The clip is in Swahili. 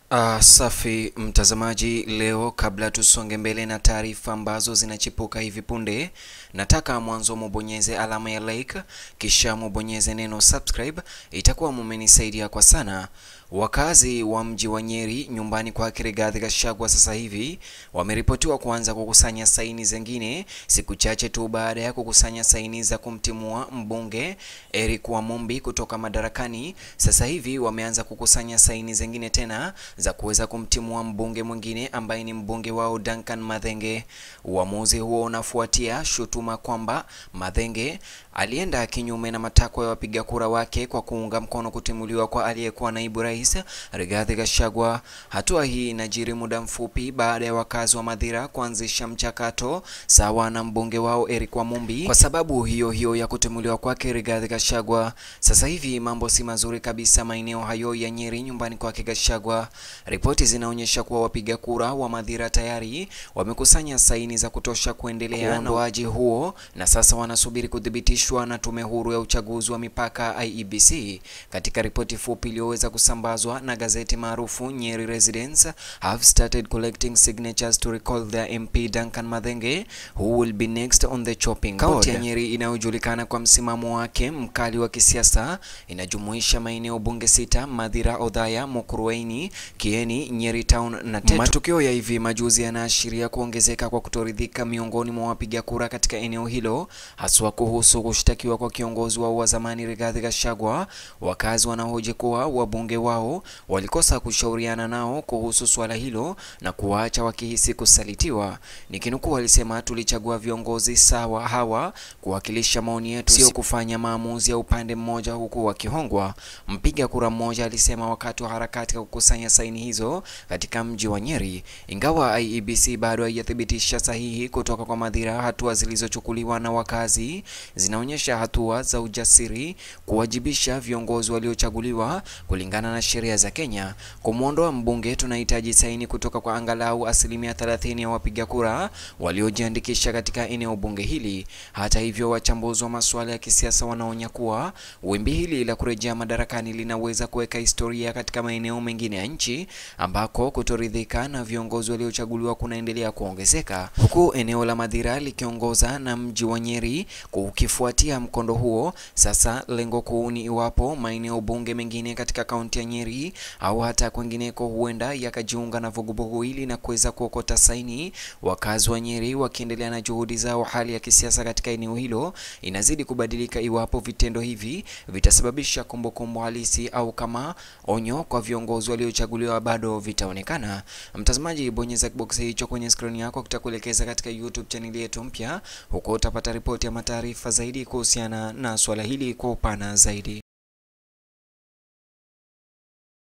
Uh, safi mtazamaji, leo kabla tusonge mbele na taarifa ambazo zinachipuka hivi punde, nataka mwanzo mubonyeze alama ya like, kisha mubonyeze neno subscribe, itakuwa mumenisaidia kwa sana. Wakazi wa mji wa Nyeri nyumbani kwa Rigathi Gachagua sasa hivi wameripotiwa kuanza kukusanya saini zingine siku chache tu baada ya kukusanya saini za kumtimua mbunge Eric Wamumbi kutoka madarakani. Sasa hivi wameanza kukusanya saini zingine tena za kuweza kumtimua mbunge mwingine ambaye ni mbunge wao Duncan Mathenge. Uamuzi huo unafuatia shutuma kwamba Mathenge alienda kinyume na matakwa ya wapiga kura wake kwa kuunga mkono kutimuliwa kwa aliyekuwa naibu rais Rigathi Gachagua. Hatua hii inajiri muda mfupi baada ya wakazi wa Mathira kuanzisha mchakato sawa na mbunge wao Eric Wamumbi kwa sababu hiyo hiyo ya kutimuliwa kwake Rigathi Gachagua. Sasa hivi mambo si mazuri kabisa maeneo hayo ya Nyeri nyumbani kwake Gachagua. Ripoti zinaonyesha kuwa wapiga kura wa Mathira tayari wamekusanya saini za kutosha kuendelea na uondoaji huo na sasa wanasubiri kuthibitishwa na tume huru ya uchaguzi wa mipaka IEBC. Katika ripoti fupi iliyoweza kusambazwa na gazeti maarufu Nyeri Residents have started collecting signatures to recall their MP Duncan Mathenge who will be next on the chopping board. Kaunti ya Nyeri inayojulikana kwa msimamo wake mkali wa kisiasa inajumuisha maeneo bunge sita: Mathira, Othaya, Mukurweini, Kieni, Nyeri Town na Tetu. Matukio ya hivi majuzi yanaashiria kuongezeka kwa kutoridhika miongoni mwa wapiga kura katika eneo hilo, haswa kuhusu kushtakiwa kwa kiongozi wao wa zamani Rigathi Gachagua. Wakazi wanahoji kuwa wabunge wao walikosa kushauriana nao kuhusu swala hilo na kuwaacha wakihisi kusalitiwa. Nikinukuu, walisema tulichagua viongozi sawa hawa kuwakilisha maoni yetu, sio kufanya maamuzi ya upande mmoja huku wakihongwa. Mpiga kura mmoja alisema wakati wa harakati ya kukusanya saini hizo katika mji wa Nyeri. Ingawa IEBC bado haijathibitisha sahihi kutoka kwa Mathira, hatua zilizochukuliwa na wakazi zinaonyesha hatua za ujasiri kuwajibisha viongozi waliochaguliwa kulingana na sheria za Kenya. Kumwondoa mbunge, tunahitaji saini kutoka kwa angalau asilimia 30 ya wapiga kura waliojiandikisha katika eneo bunge hili. Hata hivyo, wachambuzi wa masuala ya kisiasa wanaonya kuwa wimbi hili la kurejea madarakani linaweza kuweka historia katika maeneo mengine ya nchi ambako kutoridhika na viongozi waliochaguliwa kunaendelea kuongezeka, huku eneo la Mathira likiongoza na mji wa Nyeri kukifuatia mkondo huo. Sasa lengo kuu ni iwapo maeneo bunge mengine katika kaunti ya Nyeri au hata kwingineko huenda yakajiunga na vuguvugu hili na kuweza kuokota saini. Wakazi wa Nyeri wakiendelea na juhudi zao, hali ya kisiasa katika eneo hilo inazidi kubadilika iwapo vitendo hivi vitasababisha kumbukumbu halisi au kama onyo kwa viongozi waliochaguliwa bado vitaonekana. Mtazamaji, bonyeza kiboksi hicho kwenye skrini yako, kitakuelekeza katika YouTube chaneli yetu mpya, huko utapata ripoti ya mataarifa zaidi kuhusiana na swala hili kwa upana zaidi.